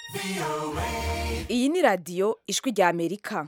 iyi ni radiyo ijwi rya amerika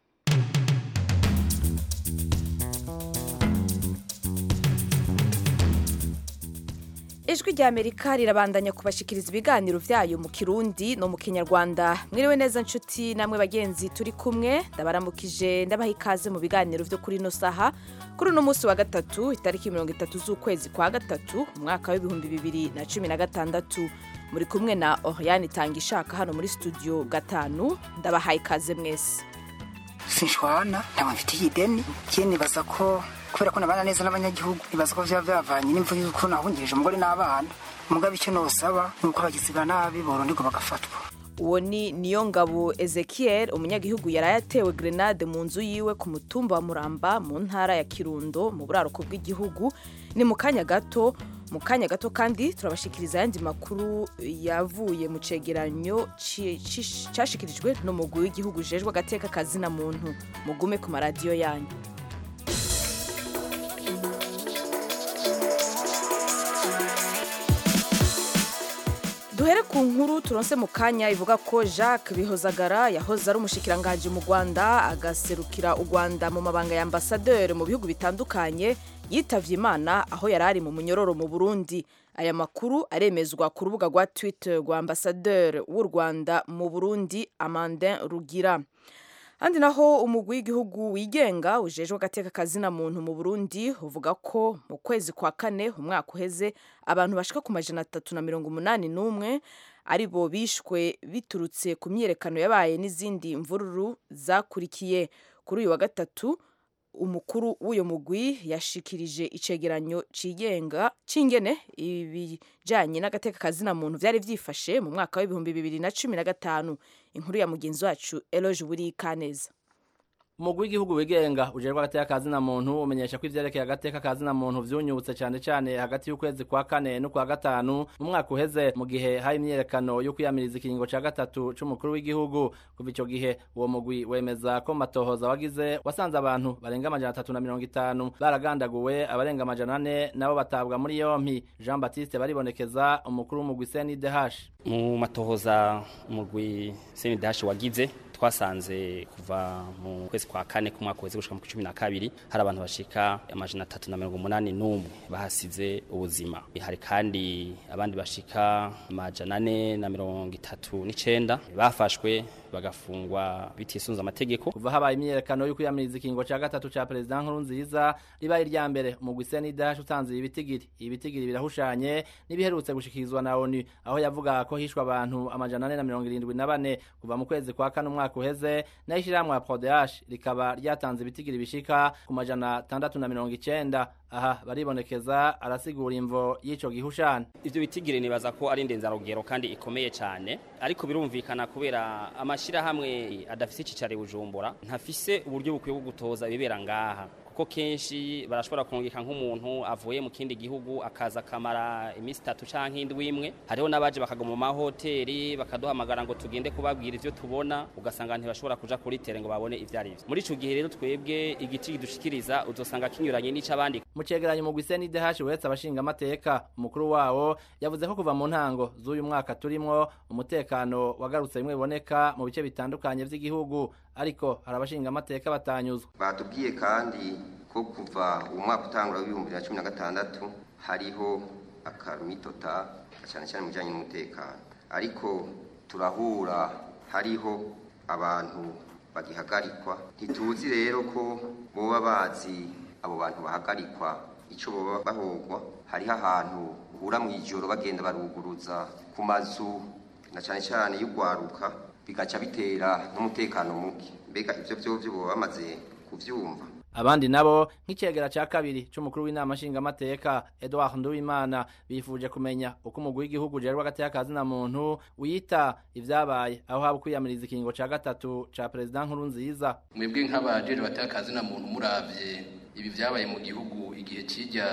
ijwi rya amerika rirabandanya kubashikiriza ibiganiro byayo mu kirundi no mu kinyarwanda mwiriwe neza nshuti namwe bagenzi turi kumwe ndabaramukije ndabaha ikaze mu biganiro byo kuri ino saha kuri uno munsi wa gatatu itariki mirongo itatu z'ukwezi kwa gatatu umwaka w'ibihumbi bibiri na cumi na gatandatu muri kumwe na oriane itanga ishaka hano muri studio gatanu ndabahaye ikaze mwese sinshwana ntabwo mfitiye ideni ikindi nibaza ko kubera ko nabana neza n'abanyagihugu nibaza ko byaba byavanye n'imvura y'uko nahungirije umugore n'abana umugabo icyo nosaba ni uko abagizi ba nabi boronderwa bagafatwa uwo ni niyo ngabo ezekiel umunyagihugu yari yatewe grenade mu nzu yiwe ku mutumba wa muramba mu ntara ya kirundo mu buraruko bw'igihugu ni mu kanya gato mu kanya gato kandi turabashikiriza ayandi makuru yavuye mu cegeranyo ci- ci- cashikirijwe n'umugwi w'igihugu ujejwe agateka kazina muntu mugume ku maradiyo yanyu duhere ku nkuru turonse mu kanya ivuga ko jacques bihozagara yahoze ari umushikiranganji mu rwanda agaserukira u rwanda mu mabanga ya ambasaderi mu bihugu bitandukanye yitavye imana aho yari ari mu munyororo mu burundi aya makuru aremezwa ku rubuga rwa twitter rwa ambasaderi w'u rwanda mu burundi amandin rugira handi naho umugwi w'igihugu wigenga ujejwe agateka kazina muntu mu burundi uvuga ko mu kwezi kwa kane umwaka uheze abantu bashika ku majana atatu na mirongo umunani n'umwe ari bo bishwe biturutse ku myiyerekano yabaye n'izindi mvururu zakurikiye kuri uyu wa gatatu umukuru w'uyo mugwi yashikirije icegeranyo cigenga cingene ibijanye n'agateka kazina muntu vyari vyifashe mu mwaka w'ibihumbi bibiri na cumi na gatanu inkuru ya mugenzi wacu eloge buri kaneza umugwi w'igihugu wigenga ujerwa agateka kazina muntu umenyesha ko ivyerekeye agateka kazina muntu vyunyutse cane cane hagati y'ukwezi kwa kane n'ukwa gatanu mu mwaka uheze mu gihe hari imyiyerekano yo kwiyamiriza ikiringo ca gatatu c'umukuru w'igihugu kuva ico gihe uwo mugwi wemeza ko mu matohoza wagize wasanze abantu barenga amajana atatu na mirongo itanu baragandaguwe abarenga amajana ane nabo batabwa muri yompi jean baptiste baribonekeza umukuru w'umugwi cndh mu matohoza umugwi senidashi wagize twasanze kuva mu kwezi kwa kane k'umwaka uheze gushika mu cumi na kabiri hari abantu bashika amajana atatu na mirongo umunani n'umwe bahasize ubuzima hari kandi abandi bashika amajana ane na mirongo itatu n'icenda bafashwe bagafungwa bitisunze amategeko kuva habaye imyiyerekano yo kwiyamiriza ikingo ca gatatu ca perezida nkuru nziza ribaye irya mbere umugwi cndh utanze ibitigiri ibitigiri birahushanye n'ibiherutse gushikirizwa na onu aho yavuga ko hishwe abantu amajana ane na mirongo irindwi na bane kuva mu kwezi kwa kane umwaka uheze naho ishirahamwe ya prodehash rikaba ryatanze ibitigiri bishika ku majana atandatu na mirongo icenda aha baribonekeza arasigura imvo y'ico gihushane ivyo bitigiri nibaza ko ari indenzarugero kandi ikomeye cyane ariko birumvikana kubera amashirahamwe adafise icicaro i bujumbura ntafise uburyo bukwiye bwo gutoza ibibera ngaha kuko kenshi barashobora kurungika nk'umuntu avuye mu kindi gihugu akaza akamara iminsi itatu canke indwi imwe hariho n'abaje bakaguma mu mahoteli bakaduhamagara ngo tugende kubabwira ivyo tubona ugasanga ntibashobora kuja kuri tere ngo babone ivyo ari vyo muri ico gihe rero twebwe igiti kidushikiriza uzosanga kinyuranye n'ic'abandi mu cegeranyo umugwi cndh uretse abashinga amateka umukuru wawo yavuze ko kuva mu ntango z'uyu mwaka turimwo umutekano wagarutse bimwe biboneka mu bice bitandukanye vy'igihugu ariko hari abashinga amateka batanyuzwa batubwiye kandi ko kuva uwo mwaka utangura w'ibihumbi bibiri na cumi na gatandatu hariho akamitota cyane cyane mu bijyanye n'umutekano ariko turahura hariho abantu bagihagarikwa ntituzi rero ko boba bazi abo bantu bahagarikwa icyo baba bahogwa hariho ahantu uhura mu ijoro bagenda baruguruza ku mazu na cyane cyane y'ugwaruka bigaca bitera n'umutekano muke mbega ibyo byo baba bamaze kubyumva abandi nabo nk'icegera ca kabiri c'umukuru w'inama nshingamateka edward nduwimana bifuje kumenya uko umugwi w'igihugu ujerwa agateka kazina muntu wita ivyabaye aho haba kwiyamiriza ikiringo ca gatatu ca perezida nkuru nziza mwebwe nk'abajejwe bateka kazina muntu muravye ibi vyabaye mu gihugu igihe kijya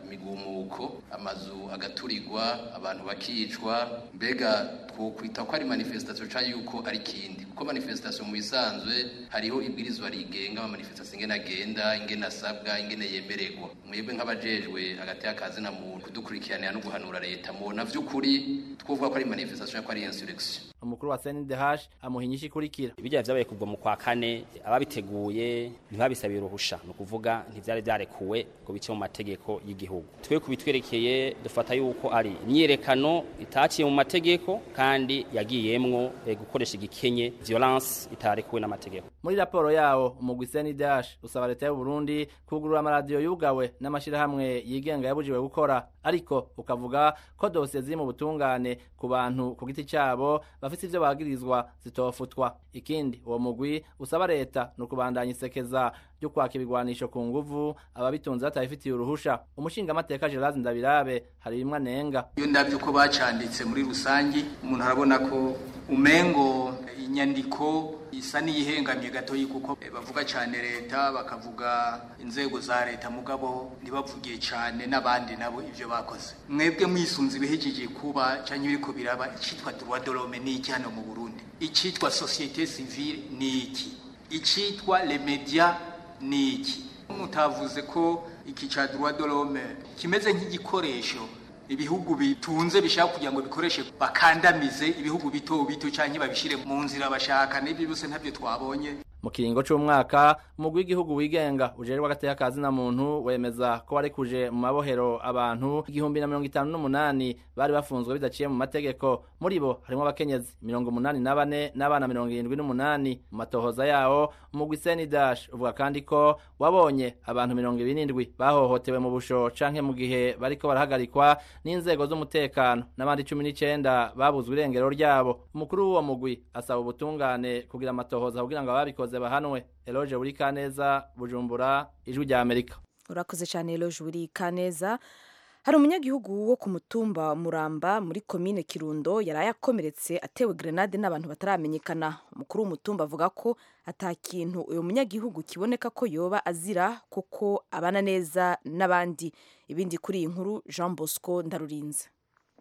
imigumuko amazu agaturirwa abantu bakicwa mbega twokwita ko ari manifestation cyangwa yuko ari kindi kuko manifestation mu bisanzwe hariho ibwirizwa rigenga ama manifestation ingene agenda ingene asabwa ingene yemererwa mwebwe nk'abajejwe hagati y'akazi na muntu kudukurikiranira no guhanura leta mubona vy'ukuri twovuga ko ari manifestation ko ari insurrection umukuru wa CNDH amuha inyishu ikurikira ibijya vyabaye kuva mu kwa kane ababiteguye ntibabisabiye uruhusha ni ukuvuga ntivyari vyarekuwe ngo bice mu mategeko y'igihugu twe kubitwerekeye dufata yuko ari imyiyerekano itaciye mu mategeko kandi yagiyemwo eh, gukoresha igikenye violence itarekuwe n'amategeko muri raporo yawo umugwi CNDH usaba leta y'u Burundi kugurura amaradiyo yugawe n'amashirahamwe yigenga yabujiwe gukora ariko ukavuga ko dosiye ziri mu butungane ku bantu ku giti cabo bafite ivyo bagirizwa zitofutwa ikindi uwo mugwi usaba leta ni ukubandanya isekeza ryo kwaka ibigwanisho ku nguvu ababitunze batabifitiye uruhusha umushingamateka Gerard Ndabirabe hari bimwe anenga iyo ndabyo uko bacanditse muri rusangi umuntu arabona ko umengo inyandiko isa n'iyihengamye gatoyi kuko bavuga cyane leta bakavuga inzego za leta mugabo ntibavugiye cyane n'abandi nabo ibyo bakoze mwebwe mwisunze ibihejeje kuba cyangwa ibiriko biraba icyitwa droit de l'homme ni iki hano mu Burundi icyitwa société civile ni iki icyitwa les médias ni iki mutavuze ko iki ca droit de l'homme kimeze nk'igikoresho ibihugu bitunze bishaka kugira ngo bikoreshe bakandamize ibihugu bito bito cyangwa babishire mu nzira bashaka n'ibyo byose ntabyo twabonye mu kiringo c'umwaka umugwi w'igihugu wigenga ujejwe agateka kazi na muntu wemeza ko warekuje mu mabohero abantu igihumbi na mirongo itanu n'umunani bari bafunzwe bidaciye mu mategeko muri bo harimo abakenyezi mirongo umunani na bane n'abana mirongo irindwi n'umunani mu matohoza yawo umugwi senidash uvuga kandi ko wabonye abantu mirongo ibiri n'indwi bahohotewe mu busho canke mu gihe bariko barahagarikwa n'inzego z'umutekano n'abandi cumi n'icenda babuzwe irengero ryabo umukuru w'uwo mugwi asaba ubutungane kugira amatohoza kugira ngo ababikoze bahanwe eloge buri kaneza bujumbura ijwi rya amerika urakoze cyane eloge buri kaneza hari umunyagihugu wo ku mutumba muramba muri komine kirundo yaraye akomeretse atewe grenade n'abantu bataramenyekana umukuru w'umutumba avuga ko ata kintu uyu munyagihugu kiboneka ko yoba azira kuko abana neza n'abandi ibindi kuri iyi nkuru jean bosco ndarurinze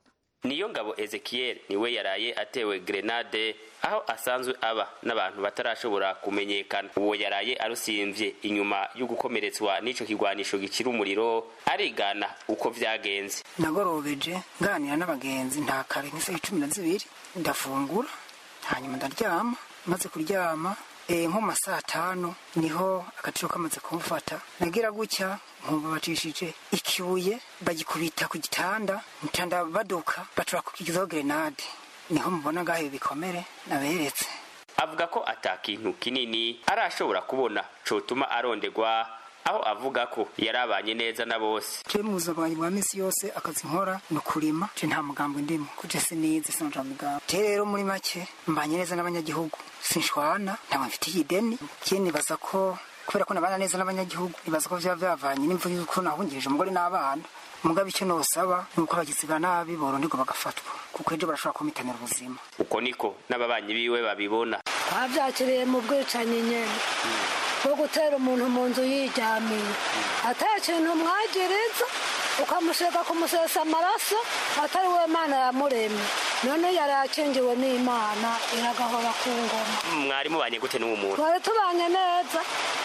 niyo ngabo ezekiel niwe yaraye atewe grenade aho asanzwe aba n'abantu batarashobora kumenyekana uwo yaraye arusimvye inyuma yo gukomeretswa n'ico kigwanisho gicira umuriro arigana uko vyagenze nagorobeje nganira n'abagenzi nta kare nk'isaha cumi na zibiri ndafungura hanyuma ndaryama maze kuryama e, nko mu masaa tanu niho agaciro kamaze kumufata nagira gutya nkumva bacishije ikibuye bagikubita ku gitanda ntanda baduka bacura kukigizaho grenade niho mubona ngaho ibikomere naberetse avuga ko ata kintu kinini arashobora kubona cotuma arondegwa aho avuga ko yarabanye neza na bose je mu buzima bwanjye bwa minsi yose akazi nkora ni ukurima je nta mugambo ndimo kuje sinize sinja mugambo je rero muri make mbanye neza n'abanyagihugu sinshwana ntabwo mfitiye ideni je nibaza ko kubera ko nabana neza n'abanyagihugu nibaza ko vyaba vyavanye n'imvuga yuko nahungirije umugore n'abana mugabe icyo nosaba ni uko abagizi ba nabi boronderwa bagafatwa kuko ejo barashobora kumitanira ubuzima uko niko n'ababanyi biwe babibona twabyakiriye mu bwicanyi nyene bwo gutera umuntu mu nzu yiryamiye ata kintu mwagiriza ukamushaka kumusesa amaraso atari we mana yamuremye none yari akingiwe n'imana iragahora ku ngoma mwari mubanye gute n'uwo muntu twari tubanye neza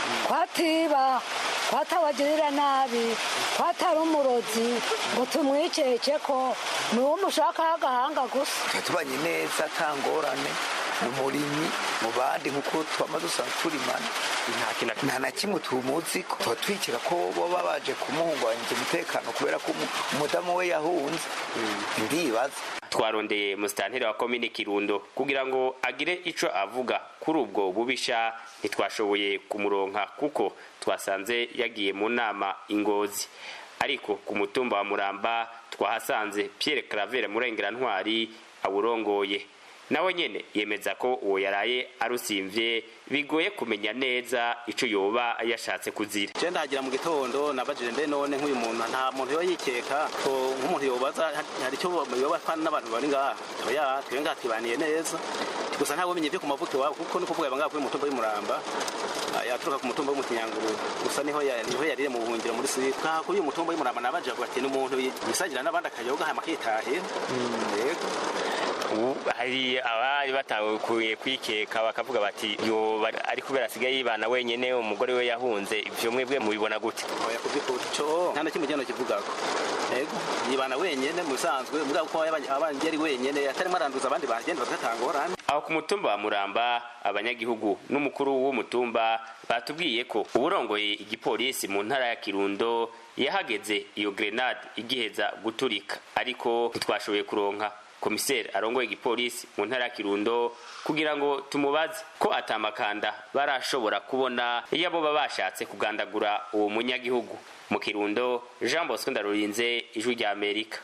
twatiba twatawagirira nabi twatari umurozi ngo tumwikeke ko ni uwo mushakaho agahanga gusa tubanye neza nta ngorane ni umurimyi mu bandi nk'uko twama dusanzwe turimana nta na kimwe tumuzi ko tuba twikira ko baba baje kumuhungabanyiriza umutekano kubera ko umudamu we yahunze ndibaza twarondeye musitanteri wa komine kirundo kugira ngo agire ico avuga kuri ubwo bubisha ntitwashoboye kumuronka kuko twasanze yagiye mu nama ingozi ariko ku mutumba wa muramba twahasanze pierre claver murengera-ntwari awurongoye nawe nyene yemeza ko uwo yaraye arusimvye bigoye kumenya neza ico yoba yashatse kuzira je ndahagira mu gitondo nabajije mbe none nk'uyu muntu nta muntu yoba yikeka ko nk'umuntu yobaza hari icyo yoba apana n'abantu bari ngaha oya twe ngaha twibaniye neza gusa ntawe umenye ibyo ku mavuko iwabo kuko ni ukuvuga yabanga kuri mutumba y'umuramba ah, yaturuka ku mutumba w'umutinyanguru gusa niho ya- niho yarire mu buhungiro muri siri kaha kuri uyu mutumba y'umuramba nabaje avuga ati n'umuntu yisagira n'abandi akayoga hama akitahira yego ubu hari abari batakuye kwikeka bakavuga bati yo ba- ari kubera asigaye yibana wenyene umugore we yahunze ivyo mwebwe mubibona gute oya kubyukuri cyo nta na kimwe gihano kivugako yego yibana wenyene mu bisanzwe mugabo ko abanje ari wenyene atarimo aranduza abandi bagenda bagatangorane aho ku mutumba wa muramba abanyagihugu n'umukuru w'umutumba batubwiye ko uburongoye igipolisi mu ntara ya kirundo yahageze iyo grenade igiheza guturika ariko ntitwashoboye kuronka komiseri arongoye igipolisi mu ntara ya kirundo kugira ngo tumubaze ko atamakanda barashobora kubona iyo abo baba bashatse kugandagura uwo munyagihugu mu kirundo jean bosco ndarurinze ijwi rya amerika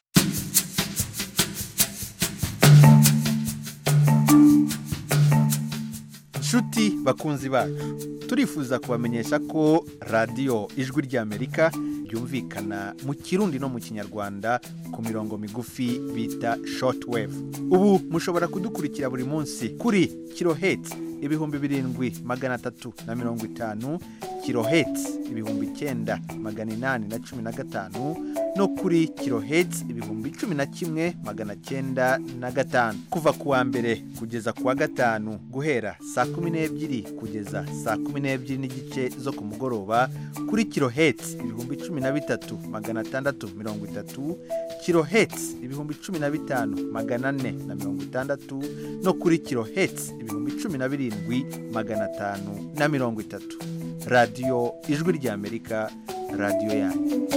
nshuti bakunzi bacu turifuza kubamenyesha ko radiyo ijwi ry'amerika ryumvikana mu kirundi no mu kinyarwanda ku mirongo migufi bita shortwave ubu mushobora kudukurikira buri munsi kuri kiloheti ibihumbi birindwi magana atatu na mirongo itanu kiloheti ibihumbi icyenda magana inani na cumi na gatanu no kuri kiloheti ibihumbi cumi na kimwe magana cyenda na gatanu kuva ku wa mbere kugeza ku wa gatanu guhera saa kumi n'ebyiri kugeza saa kumi n'ebyiri n'igice zo ku mugoroba kuri kiloheti ibihumbi cumi na bitatu magana atandatu mirongo itatu kiloheti ibihumbi cumi na bitanu magana ane na mirongo itandatu no kuri kiloheti ibihumbi cumi na birindwi magana atanu na mirongo itatu radiyo ijwi ry'amerika radiyo yanyu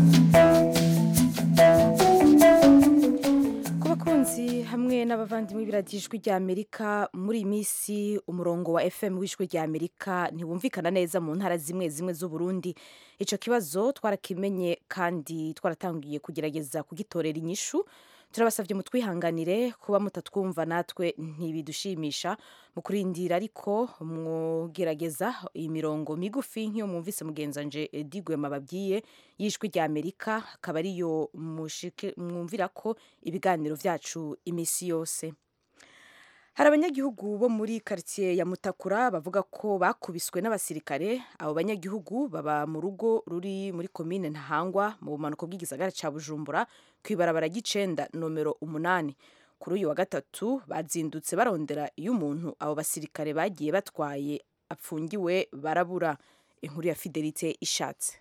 ku bakunzi hamwe n'abavandimwe b'iradijwi rya amerika muri iyi minsi umurongo wa fm w'ijwi rya amerika ntiwumvikana neza mu ntara zimwe zimwe z'uburundi icyo kibazo twarakimenye kandi twaratangiye kugerageza kugitorera inyishu turabasabye mutwihanganire kuba mutatwumva natwe ntibidushimisha mu kurindira ariko mwogerageza imirongo migufi nk'iyo mwumvise mugenzanje digwema babwiye y'ijwi rya amerika akaba ariyo mushike- mwumvira ko ibiganiro byacu iminsi yose hari abanyagihugu bo muri karitsiye ya mutakura bavuga ko bakubiswe n'abasirikare abo banyagihugu baba mu rugo ruri muri komine ntahangwa mu bumanuko bw'igisagara cya bujumbura ku ibarabara ry'icenda nomero umunani kuri uyu wa gatatu bazindutse barondera iyo umuntu abo basirikare bagiye batwaye apfungiwe barabura inkuru ya fidelite ishatse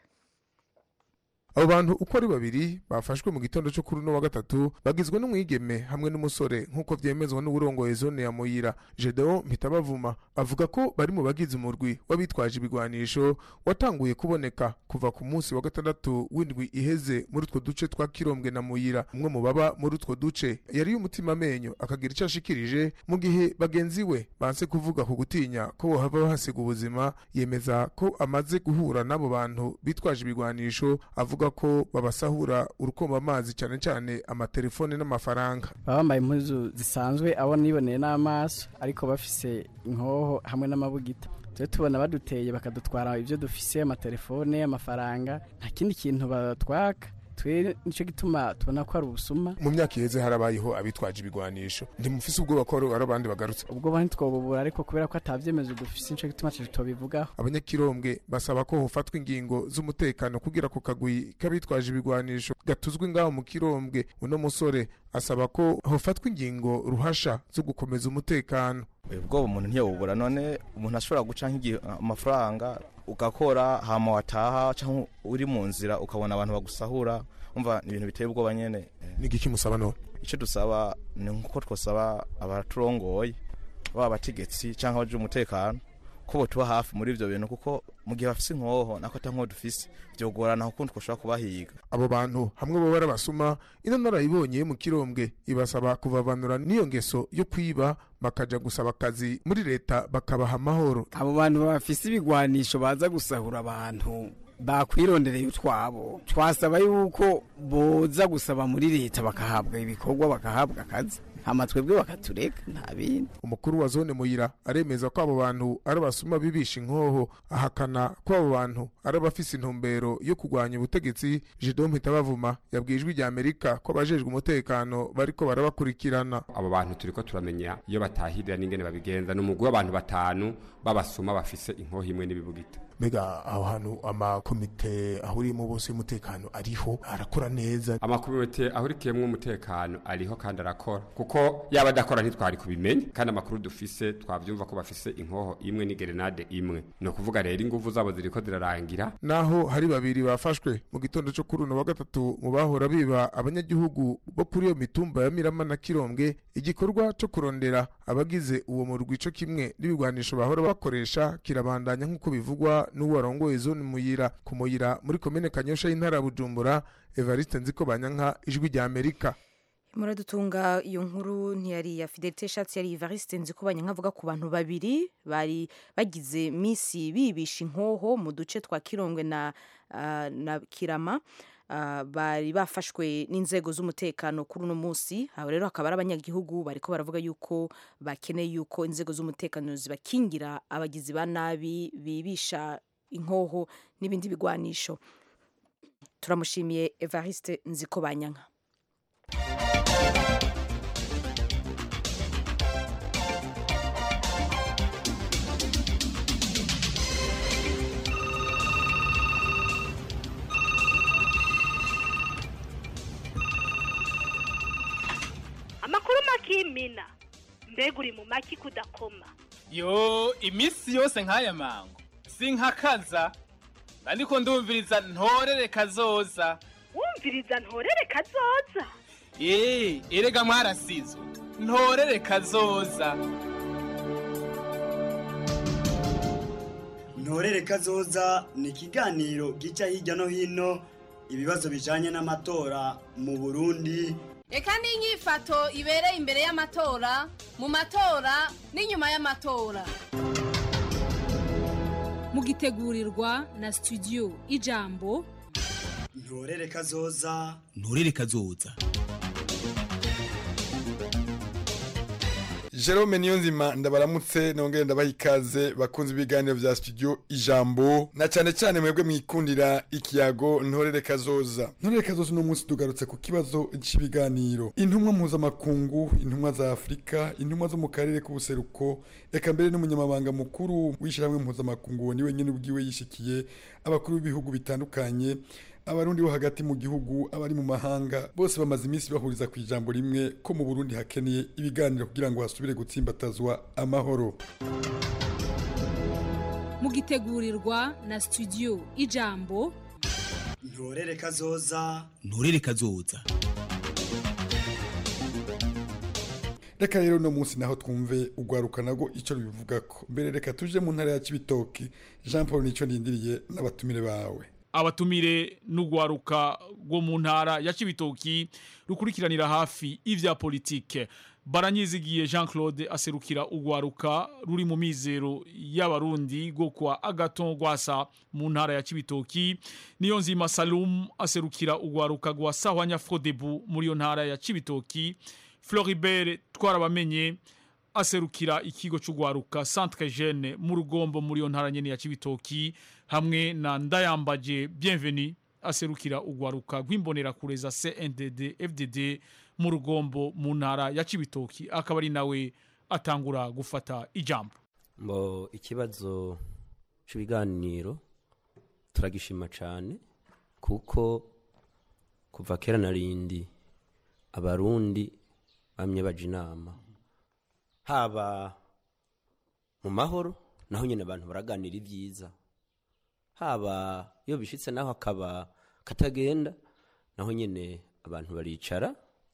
abo bantu uko ari babiri bafashwe mu gitondo cyo kuri uno wa gatatu bagizwe n'umwigeme hamwe n'umusore nk'uko byemezwa n'uburongoye zone ya muyira gedeon mpitabavuma avuga ko bari mu bagize umurwi w'abitwaje ibigwanisho watanguye kuboneka kuva ku munsi wa gatandatu w'indwi iheze muri utwo duce twa kirombwe na muyira umwe mu baba muri utwo duce yari y'umutima amenyo akagira icyo ashikirije mu gihe bagenzi we banse kuvuga ku gutinya ko bohava bahasiga ubuzima yemeza ko amaze guhura n'abo bantu bitwaje ibigwanisho avuga ko babasahura urukomba amazi cyane cyane amatelefone n'amafaranga baba bambaye impuzu zisanzwe abo niboneye n'amaso ariko bafise inkoho hamwe n'amabugita tujye tubona baduteye bakadutwara ibyo dufise amatelefone amafaranga nta kindi kintu batwaka twe nicyo gituma tubona ko ari ubusuma mu myaka iheze harabayeho abitwaje ibigwanisho ntimufise ubwoba ko ari abandi bagarutse ubwo bo ntitwobubura ariko kubera ko atabyemezo dufise nicyo gituma tubivugaho abanyakirombwe basaba ko hofatwa ingingo z'umutekano kugira ku kagwi k'abitwaje ibigwanisho gatuzwe ngaho mu kirombwe uno musore asaba ko hofatwa ingingo ruhasha zo gukomeza umutekano ubwoba umuntu ntiyobubura none umuntu ashobora guca nk'igihe amafaranga ugakora hama wataha cyangwa uri mu nzira ukabona abantu bagusahura umva ni ibintu biteye ubwoba nyene ni igiki musaba none icyo dusaba ni nkuko twasaba abaturongoye baba abategetsi cyangwa abaje umutekano ko botuba hafi muri ibyo bintu kuko mu gihe bafise inkoho nako ata nkoho dufise vyogorana kuko twashobora kubahiga abo bantu hamwe bo barabasuma ino narayibonye mu kirombwe ibasaba kuvavanura n'iyo ngeso yo kwiba bakaja gusaba akazi muri leta bakabaha amahoro abo bantu bafise ibigwanisho baza gusahura abantu bakwirondereye utwabo twasaba yuko boza gusaba muri leta bakahabwa ibikorwa bakahabwa akazi hama twebwe bakatureka nta bindi umukuru wa zone muyira aremeza ko abo bantu ari abasuma bibisha inkoho ahakana ko abo bantu ari abafise intumbero yo kurwanya ubutegetsi Jidon Mpitabavuma yabwiye ijwi rya Amerika ko abajejwe umutekano bariko barabakurikirana abo bantu turiko turamenya iyo batahirira n'ingene babigenza ni umugwi w'abantu batanu b'abasuma bafise inkoho imwe n'ibibugita mbega aho hantu amakomite ahuriyemo bose y'umutekano ariho arakora neza amakomite ahurikiyemo umutekano ariho kandi arakora kuko yaba adakora ntitwari kubimenya kandi amakuru dufise twavyumva ko bafise inkoho imwe n'igerenade imwe ni ukuvuga rero inguvu zabo ziriko zirarangira naho hari babiri bafashwe mu gitondo cyo kuri uno wa gatatu mu bahora biba abanyagihugu bo kuri iyo mitumba ya Mirama na Kirombwe igikorwa cyo kurondera abagize uwo murwi co kimwe n'ibigwanisho bahora bakoresha kirabandanya nk'uko bivugwa n'uwarongoye zone muyira ku muyira muri komine Kanyosha y'intara ya Bujumbura Evariste Nziko Banyanka ijwi rya Amerika muradutunga iyo nkuru ntiyari ya fidelite shatsi yari ivariste nzi ko banyankavuga ku bantu babiri bari bagize misi bibisha inkoho mu duce twa kirongwe na, uh, na kirama uh, bari bafashwe n'inzego z'umutekano kuri uno munsi aho rero hakaba ari abanyagihugu bariko baravuga yuko bakeneye yuko inzego z'umutekano zibakingira abagizi ba nabi bibisha inkoho n'ibindi bigwanisho turamushimiye evariste nziko banyanka amakuru makimina mbega uri mu maki kudakoma yo iminsi yose nk'aya mango sinkakaza ariko ndumviriza ntorere kazoza wumviriza ntorere kazoza eee erega mwarasizwe ntorere kazoza ntorere kazoza ni ikiganiro gica hirya no hino ibibazo bijanye n'amatora mu burundi reka n'inyifato ibereye imbere y'amatora mu matora n'inyuma y'amatora mugitegurirwa na studio ijambo ntorere kazoza nturere kazoza Jerome Niyonzima ndabaramutse nongere ndabaha ikaze bakunze ibiganiro vya studio ijambo na cyane cyane mwebwe mwikundira ikiyago ntorere kazoza ntorere kazoza uno munsi tugarutse ku kibazo cy'ibiganiro intumwa mpuzamakungu intumwa za afurika intumwa zo mu karere k'ubuseruko eka mbere n'umunyamabanga mukuru w'ishyirahamwe mpuzamakungu ni wenyine ubwiwe yishikiye abakuru b'ibihugu bitandukanye abarundi bo hagati mu gihugu abari mu mahanga bose bamaze iminsi bahuriza ku ijambo rimwe ko mu burundi hakeneye ibiganiro kugira ngo hasubire gutsimbatazwa amahoro mugitegurirwa na studio ijambo ntorere kazoza nturere kazoza reka rero uno munsi naho twumve ugwaruka nago icyo rubivuga ko mbere reka tuje mu ntara ya kibitoki jean paul nicyo ndindiriye n'abatumire bawe abatumire n'ugwaruka rwo mu ntara ya Cibitoki rukurikiranira hafi ivya politike baranyizigiye Jean Claude aserukira ugwaruka ruri mu mizero y'abarundi go kwa Agaton Gwasa mu ntara ya Cibitoki niyo nzima Salum aserukira ugwaruka gwa Sahwanya Frodebu muri yo ntara ya Cibitoki Floribert twarabamenye aserukira ikigo cy'ugwaruka Centre Jeune mu rugombo muri yo ntara nyene ya Cibitoki hamwe na Ndayambaje Bienvenue aserukira ugwaruka rw'imbonera kureza CNDD FDD mu rugombo mu ntara ya Cibitoki akaba ari nawe atangura gufata ijambo mbo ikibazo cy'ibiganiro turagishima cyane kuko kuva kera na rindi abarundi bamye baje inama haba mu mahoro naho nyine abantu baraganira ibyiza haba iyo bishitse naho akaba katagenda naho nyine abantu baricara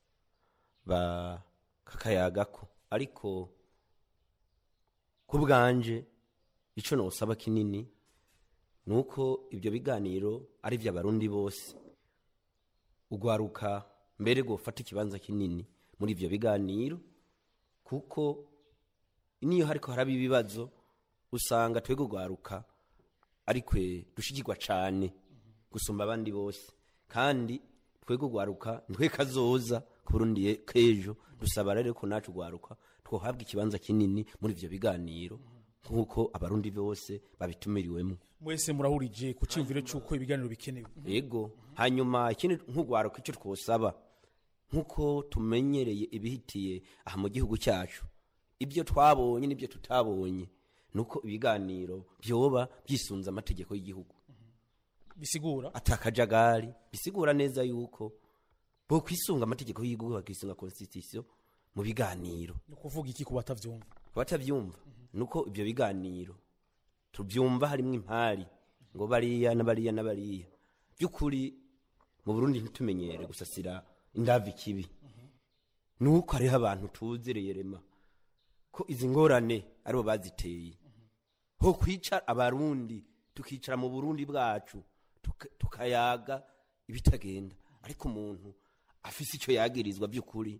bakakayagako ariko ku bwanje icyo ntusaba kinini ni uko ibyo biganiro ari iby'abarundi bose ugwaruka mbere gufata ikibanza kinini muri ibyo biganiro kuko niyo hariko haraba ibibazo usanga twebwe ugwaruka arikwe dushigirwa cyane gusumba abandi bose kandi twebwe ugwaruka ntwe kazoza ku Burundi ye- k'ejo dusaba rero ko nacu rwaruka twohabwa ikibanza kinini muri ivyo biganiro nk'uko abarundi bose babitumiriwemo mwese murahurije ku cyumviro cy'uko ibiganiro bikenewe yego hanyuma ikindi nk'urwaruka icyo twosaba nk'uko tumenyereye ibihitiye aha mu gihugu cyacu ibyo twabonye n'ibyo tutabonye ni uko ibiganiro byoba byisunze amategeko y'igihugu bisigura atakajagari bisigura neza yuko bo kwisunga amategeko y'igihugu bakisunga constitution mu biganiro ni ukuvuga iki ku batavyumva abatavyumva nuko ibyo biganiro tubyumva harimo impari ngo bariya na bariya na bariya by'ukuri mu burundi ntitumenyere gusasira indavi ikibi nuko hariho abantu tuzereye rema ko izi ngorane aribo baziteye ho kwica abarundi tukicara mu burundi bwacu tuka- tukayaga ibitagenda ariko umuntu afise icyo yagirizwa by'ukuri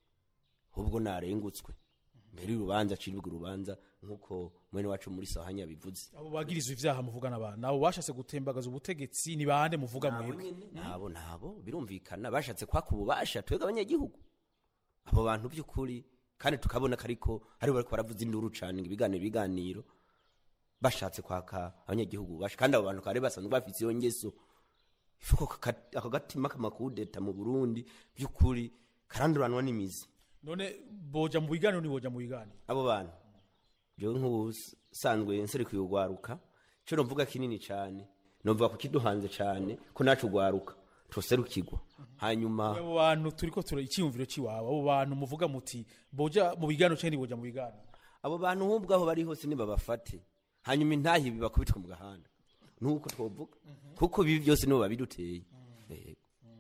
ubwo narengutswe mbere y'urubanza aciribwa urubanza nk'uko mwene wacu muri sahanya bivuze abo bagirizwa ivyaha muvugana abantu abo bashatse gutembagaza ubutegetsi ni bande muvuga mwebwe nabo nabo birumvikana bashatse kwaka ububasha twebwe abanyagihugu abo bantu by'ukuri kandi tukabona ko ariko aribo bariko baravuza induru cane ngo ibiganiro ibiganiro bashatse kwaka abanyagihugu ububasha kandi abo bantu kare basanzwe bafise iyo ngeso ifuko kaka- ako gatima k'amakudeta mu burundi by'ukuri karanduranwa n'imizi none boja mu biganiro ni boja mu biganiro abo bantu jewe nk'ubusanzwe nserekuye urwaruka ico novuga kinini cane novuga ku kiduhanze cane ko nacu urwaruka tuserukirwa hanyuma abo bantu turiko tura icyumviro ciwabo abo bantu muvuga muti boja mu biganiro canke boja mu biganiro abo bantu nk'ubwo aho bari hose nibabafate hanyuma intahi bibakubitwe mu gahanda nuko twovuga kuko bibi byose nibo babiduteye Yego.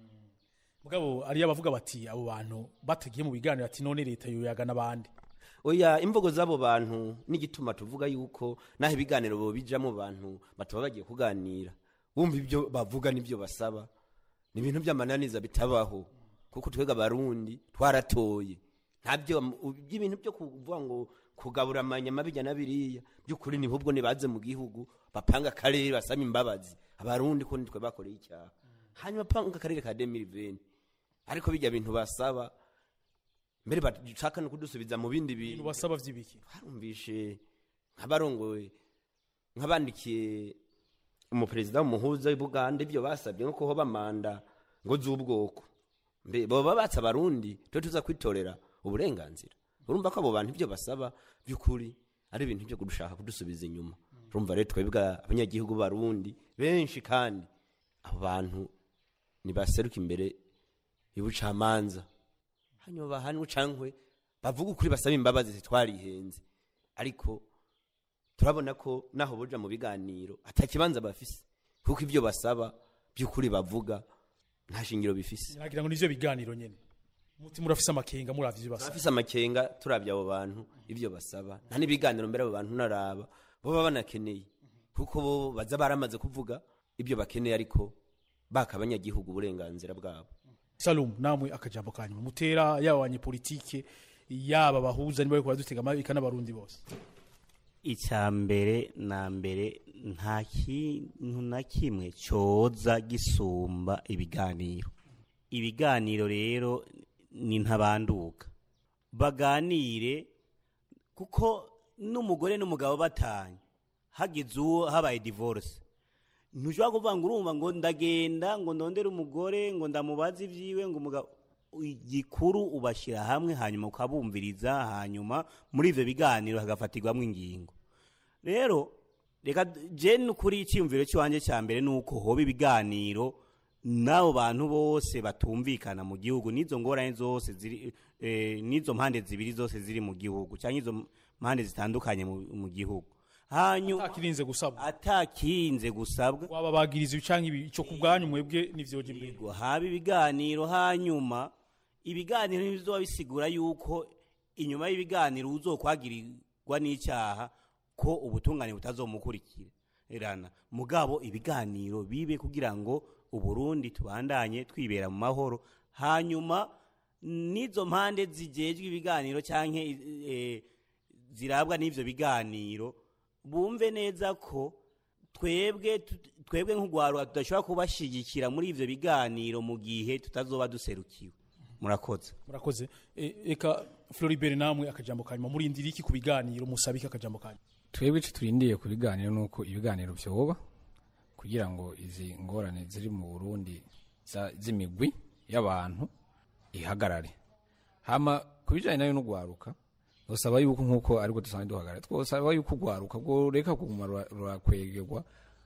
mugabo ariyo abavuga bati abo bantu batagiye mu biganiro ati none leta yoyaga n'abandi oya imvugo z'abo bantu n'igituma tuvuga yuko naho ibiganiro bo bijamo bantu bataba bagiye kuganira bumva ibyo bavuga n'ibyo basaba ni ibintu by'amananiza bitabaho kuko twega abarundi twaratoye ntabyo by'ibintu byo kuvuga ngo kugabura amanyama bijya na biriya by'ukuri ni ahubwo nibaze mu gihugu bapanga akarere basaba imbabazi abarundi ko nitwe bakoreye icyaha hanyuma panga akarere ka demiriveni ariko bijya bintu basaba mbere bashaka no kudusubiza mu bindi bintu basaba vy'ibiki barumvishe nk'abarongoye nk'abandikiye umuperezida w'umuhuza w'ubuganda ibyo basabye nko kuhoba manda ngo z'ubwoko mbe baba batse abarundi twe tuza kwitorera uburenganzira urumva ko abo bantu ibyo basaba by'ukuri ari ibintu byo kudushaka kudusubiza inyuma urumva rero twebwe abanyagihugu barundi benshi kandi abo bantu nibaseruka imbere y'ubucamanza hanyuma bahanwe cankwe bavuga ukuri basaba imbabazi zitwarihenze ariko turabona ko naho boja mu biganiro atakibanza bafise kuko ibyo basaba by'ukuri bavuga nta shingiro bifise nagira ngo nivyo biganiro nyene muti murafise amakenga muravye ivyo basaba bafise amakenga turabye abo bantu ibyo basaba nta n'ibiganiro mbere abo bantu naraba bo baba banakeneye kuko bo baza baramaze kuvuga ibyo bakeneye ariko baka abanyagihugu uburenganzira bwabo salum namwe akajambo kanyuma mutera yaba abanyepolitike yaba bahuza niba bariko baradutega amabika n'abarundi bose icya mbere na mbere nta kintu na kimwe cyoza gisumba ibiganiro ibiganiro rero ni ntabanduka baganire kuko n'umugore n'umugabo batanye hagize uwo habaye divorce ntushobora kuvuga ngo urumva ngo ndagenda ngo ndondere umugore ngo ndamubaze ibyiwe ngo umugabo igikuru ubashyira hamwe hanyuma ukabumviriza hanyuma muri ibyo biganiro hagafatirwamo ingingo rero reka jeni kuri icyiyumviro cy'iwanjye cya mbere ni uko hoba ibiganiro n'abo bantu bose batumvikana mu gihugu n'izo ngorane zose ziri eh, n'izo mpande zibiri zose ziri mu gihugu cyangwa izo mpande zitandukanye mu mu gihugu hanyuma atakirinze gusabwa atakirinze gusabwa waba bagiriza ibi canke ibi ico kubwanyu mwebwe nivyoje imbere ngo haba ibiganiro hanyuma ibiganiro ntibizoba bisigura yuko inyuma y'ibiganiro uzokwagirirwa n'icyaha ko ubutungane butazomukurikirana mugabo ibiganiro bibe kugira ngo uburundi tubandanye twibera mu mahoro hanyuma n'izo mpande zigejwe ibiganiro cyangwa zirabwa n'ibyo biganiro bumve neza ko twebwe twebwe nk'urwaruka tudashobora kubashyigikira muri ibyo biganiro mu gihe tutazoba duserukiwe murakoze murakoze E, eka Floribert namwe akajambo kanyuma murindira iki ku biganiro musabike akajambo kanyuma twebwe icyo turindiye ku biganiro ni uko ibiganiro byoba kugira ngo izi ngorane ziri mu burundi za- z'imigwi y'abantu ihagarare hama ku bijyanye nayo no gwaruka dusaba yuko nk'uko ariko dusanzwe duhagarara twosaba yuko ugwaruka bwo reka kuguma rura- rurakwegerwa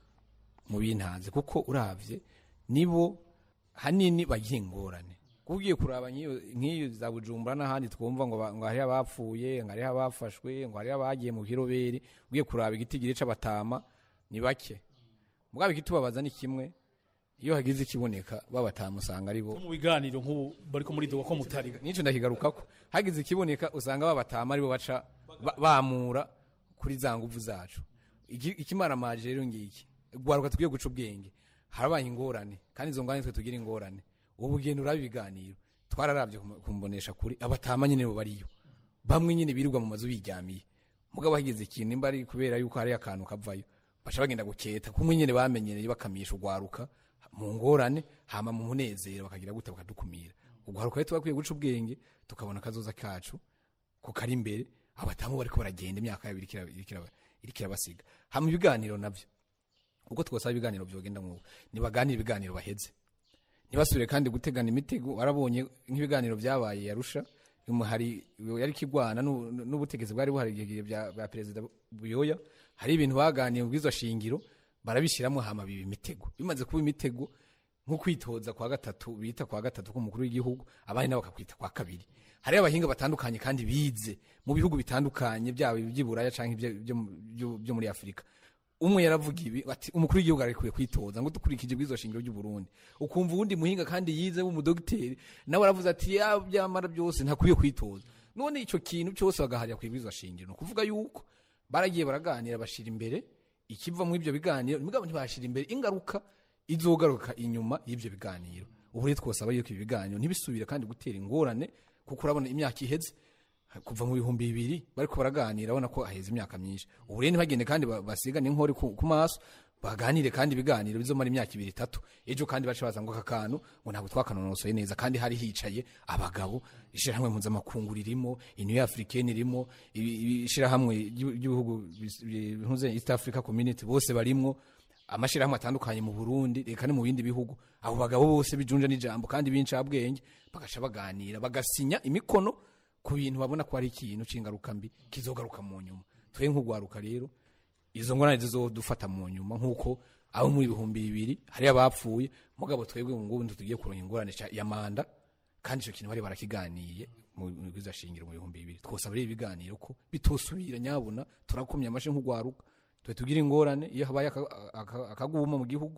mu bintanze kuko uravye nibo hanini bagira ingorane kuko ugiye kuraba nk'iyo nk'iyo za bujumbura n'ahandi twumva ngo ba- ngo hariho abapfuye ngo hariho abafashwe ngo hariho abagiye mu kiroberi ugiye kuraba igitigiri c'abatama ni bake mugabo ikitubabaza ni kimwe iyo hagize ikiboneka babatama usanga ari bo mu biganiro nk'ubu bariko muri dogo ko mutari nico ndakigarukako hagize ikiboneka usanga babatama aribo baca ba- bamura kuri za nguvu zacu Iki- ikimaramaje rero ngiki gwaruka tugiye guca ubwenge harabaye ingorane kandi izo ngorane twe tugira ingorane ubu bugendo uraba ibiganiro twararavye kum- kumbonesha kuri abatama nyene bo bariyo bamwe nyene birirwa mu mazu biryamiye mugabo hagize ikintu nimba ari kubera yuko hari akantu kavayo baca bagenda guketa kumwe nyene bamenyereye bakamisha ugwaruka mu ngorane hama mu munezero bakagira gute bakadukumira ugwaruka rero twakwiye guca ubwenge tukabona akazoza kacu ko kari imbere abatamu bariko baragenda imyaka yabo iriko iraba- iriko iraba- iriko irabasiga hama ibiganiro navyo uko twosaba ibiganiro vyogenda nk'ubu nibaganire ibiganiro baheze ntibasubire kandi gutegana imitego warabonye nk'ibiganiro byabaye yarusha hari yari kigwana n'u- n'ubutegetsi bwari buhari igihe bya bya perezida buyoya hari ibintu baganiye mu bw'izo shingiro barabishyiramo hama biba imitego bimaze kuba imitego nko kwitoza kwa gatatu bita kwa gatatu k'umukuru w'igihugu abandi nabo bakakwita kwa kabiri hari abahinga batandukanye kandi bize mu bihugu bitandukanye byaba iby'iburaya cyangwa ibyo- ibyo mu- byo- byo muri afurika umwe yaravuga ibi ati umukuru w'igihugu arekwiye kwitoza ngo dukurikije bw'izo shingiro ry'u Burundi ukumva uwundi muhinga kandi yize w'umudogiteri nawe aravuze ati ya byamara byose ntakwiye kwitoza none icyo kintu cyose bagaharira ku bw'izo shingiro ni ukuvuga yuko baragiye baraganira bashira imbere ikiva muri ibyo biganiro mugabo ntibashira imbere ingaruka izogaruka inyuma y'ibyo biganiro ubu rero twosaba yuko ibi biganiro ntibisubire kandi gutera ingorane kuko urabona imyaka iheze kuva mu bihumbi bibiri bariko baraganira abona ko haheze imyaka myinshi ubu rero ntibagende kandi ba- basigane inkori ku ku maso baganire kandi ibiganiro bizomara imyaka ibiri itatu ejo kandi bace baza ngo aka kantu ngo ntabwo twakanonosoye neza kandi hari hicaye abagabo ishirahamwe mpuzamakungu ririmo iniyo africaine irimo ibi- ibi- ishirahamwe ry'ibi- ry'ibihugu bis- bi- bihuze east africa community bose barimwo amashirahamwe atandukanye mu burundi reka no mu bindi bihugu abo bagabo bose bijunja n'ijambo kandi b'incabwenge bagaca baganira bagasinya imikono ku bintu babona ko hari ikintu c'ingaruka mbi kizogaruka mu nyuma twe nk'ugwaruka rero izo ngorane zizodufata mu nyuma nk'uko abo muri ibihumbi bibiri hari abapfuye mugabo twebwe mu ngubu tugiye kuronka ingorane ca- ya manda kandi ico kintu bari barakiganiye mu mu bwiza shingiro mu bihumbi bibiri twosaba rero ibiganiro ko bitosubira nyabona turakomye amashe nk'ugwaruka twe tugira ingorane iyo habaye aka- aka- akaguma mu gihugu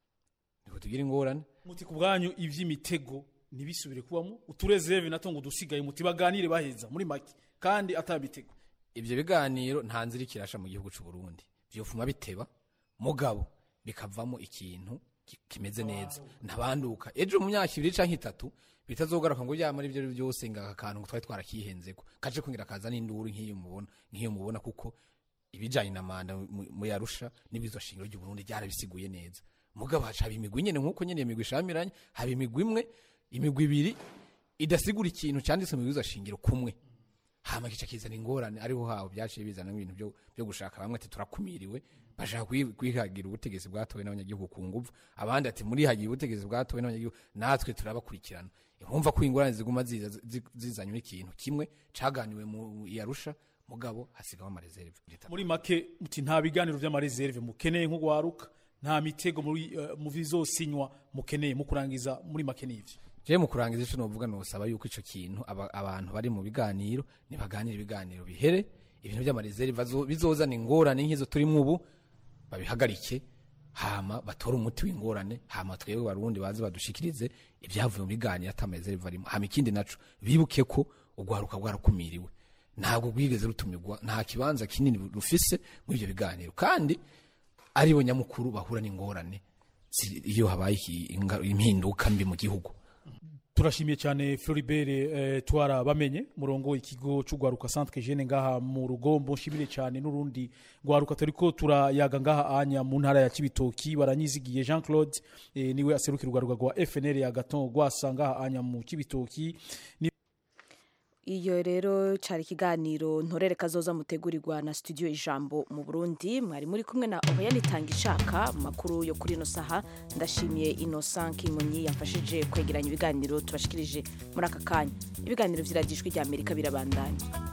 niko tugira ingorane muti ku bwanyu ivy'imitego ntibisubire kubamo uturezerve nato ngo dusigaye muti baganire baheza muri make kandi atamitego ivyo biganiro nta nzira ikirasha mu gihugu c'u Burundi vyofuma biteba mugabo bikavamo ikintu ki- kimeze neza ntabanduka ejo mu myaka ibiri canke itatu bitazogaruka ngo yamara ivyo ari byose ngo aka kantu ngo twari twarakihenzeko kaje kungira kaza n'induru nk'iyo mubona nk'iyo mubona kuko ibijanye na manda mu mu yarusha n'ibizo shingiro ry'u Burundi byarabisiguye neza mugabo haca haba imigwi nyene nk'uko nyene iyo migwi ishamiranye haba imigwi imwe imigwi ibiri idasigura ikintu canditse mu bizo shingiro kumwe hama kica kizana ingorane ariho haho byaciye bizana ibintu byo, byo gushaka bamwe ati turakumiriwe bashaka kwi- kwihagira ubutegetsi bwatowe n'abanyagihugu ku nguvu abandi ati muri hagiye ubutegetsi bwatowe n'abanyagihugu natwe turabakurikirana urumva ko ingorane ziguma ziza zi- zizanywe n'ikintu kimwe caganiwe mu yarusha mugabo hasigamo amareserve muri make muti nta biganiro vy'amareserve mukeneye nk'ugwaruka nta mitego muri eh, mu bizosinywa mukeneye mu kurangiza muri make n'ivyo je mu kurangiza ico novuga nosaba yuko ico kintu aba- abantu bari mu biganiro nibaganira ibiganiro bihere ibintu by'amareserve bazo- bizozana ingorane nk'izo turimo ubu babihagarike hama batore umuti w'ingorane hama twebwe barundi baze badushikirize ibyavuye mu biganiro atamareserve arimo hama ikindi naco bibuke ko ugwaruka rwarakumiriwe ntabwo rwigeze rutumirwa nta kibanza kinini rufise muri ibyo biganiro kandi aribo nyamukuru bahura n'ingorane zi- iyo habaye iki- inga- impinduka mbi mu gihugu turashimiye cyane Floribert eh, twara bamenye murongo ikigo cy'ugwaruka centre jeune ngaha mu rugombo nshimire cyane n'urundi gwaruka turiko turayaga ngaha anya mu ntara ya Kibitoki baranyizigiye Jean Claude eh, niwe aserukira ugwaruka rwa FNL ya Gaton gwasa ngaha anya mu Kibitoki ni iyo rero cyari ikiganiro ntorere kazoza mutegurirwa na studio ijambo mu burundi mwari muri kumwe na ohayani tanga ishaka mu makuru yo kuri ino saha ndashimiye innocent kimonyi yamfashije kwegeranya ibiganiro tubashikirije muri aka kanya ibiganiro vy'iragijwi rya amerika birabandanya